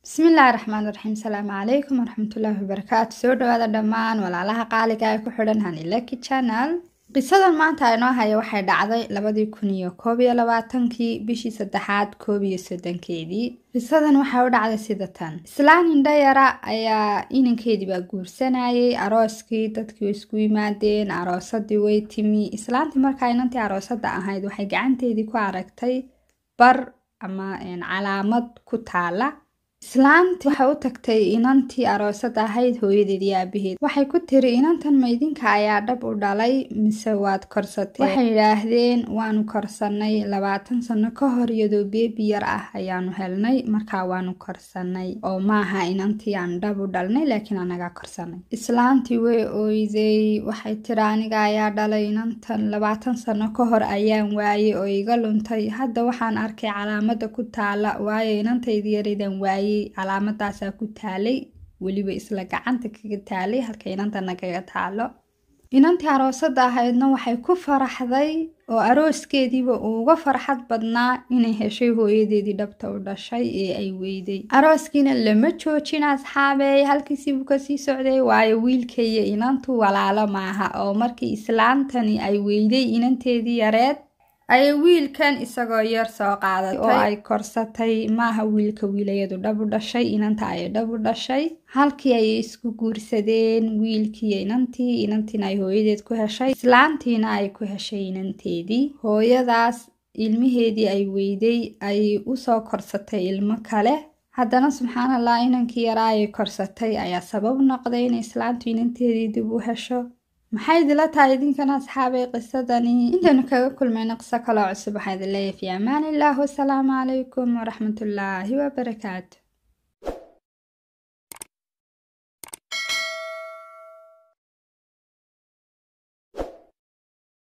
bismillaahi raxmaan raxiim salaamu calaykum waraxmatullaahi wabarakaatu soo dhawaada dhammaan walaalaha qaaliga ee ku xidhan hanilaki channel qisadan maanta inoo haya waxay dhacday labadii kun iyo koob iyo labaatankii bishii saddexaad koob iyo soddonkeedii qisadan waxay u dhacday sida tan islaan indhayara ayaa inankeedii baa guursanayay arooskii dadkii isku yimaadeen aroosadii way timi islaantii markaa inantii aroosada ahayd waxay gacanteedii ku aragtay bar ama calaamad ku taala islaanti waxay u tagtay inantii aroosada ahayd hooyadeed iyo aabaheed waxay ku tiri inantan ma idinka ayaa dhab u dhalay mise waad korsatay waxay yidhaahdeen waanu korsanay labaatan sano ka hor iyadoo beebi yar ah ayaanu helnay markaa waanu korsanay oo maaha inantii aan dhab u dhalnay laakiin anagaa korsanay islaantii way ooyday waxay tiri aniga ayaa dhalay inantan labaatan sano ka hor ayaan waayey oo iga luntay hadda waxaan arkay calaamada ku taala waayo inantaydi yaraydan waayey calaamadaasaa ku taalay weliba isla gacanta kaga taalay halka inantana kaga taalo inantii aroosada ahaydna waxay ku faraxday oo arooskeediiba uuga farxad badnaa inay heshay hooyadeedii dhabta u dhashay ee ay weyday arooskiina lama joojin asxaabey halkiisiibuu kasii socday waayo wiilka iyo inantu walaalo maaha oo markii islaantani ay weyday inanteedii yareed ayay wiilkan isagoo yar soo qaadatay oo ay korsatay maaha wiilka wiilayadu dhab u dhashay inanta ayay dhab u dhashay halkii ayay isku guursadeen wiilkiiyo inantii inantiina ay hooyadeed ku heshay islaantiina ay ku heshay inanteedii hooyadaas ilmaheedii ay weyday ayay usoo korsatay ilmo kale haddana subxaanallah inankii yaraa ayay korsatay ayaa sabab noqday inay islaantu inanteedii dib u hesho maxay idila tahay idinkana asxaabay qisadani intaynu kaga kulmayno qiso kaloo cusub waxaa idin leeyahay fi amaan illah wasalaamu calaykum waraxmatullaahi wabarakaatu